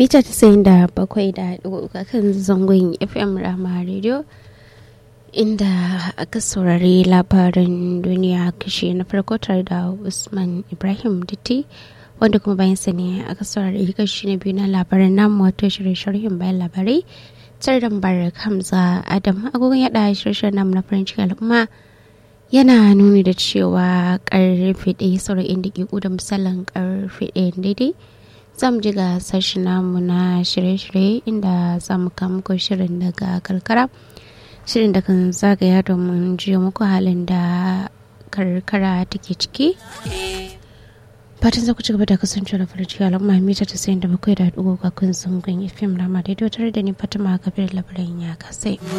mita tasa'in da bakwai da ɗigo kan zangon fm rama radio inda aka saurari labarin duniya kashe na farko tare da usman ibrahim ditti wanda kuma bayan sa ne aka saurari kashi na biyu na labarin namu wato shirye-shiryen bayan labarai tare da mubarak hamza adam agogon yada shirye-shiryen namu na farin cikin al'umma yana nuni da cewa karfe ɗaya sauran inda ke da misalin karfe ɗaya daidai za mu ji ga sashi namu na shirye-shirye inda za mu kama muku shirin daga karkara shirin da kan zagaya domin jiya muku halin da karkara take ciki fatan za ku ci gaba da kasance da farin ciki al'umma mita ta sayin da bakwai da dubu ga kun zangon fim rama daidai tare da ni fatima kabir labarin ya kasai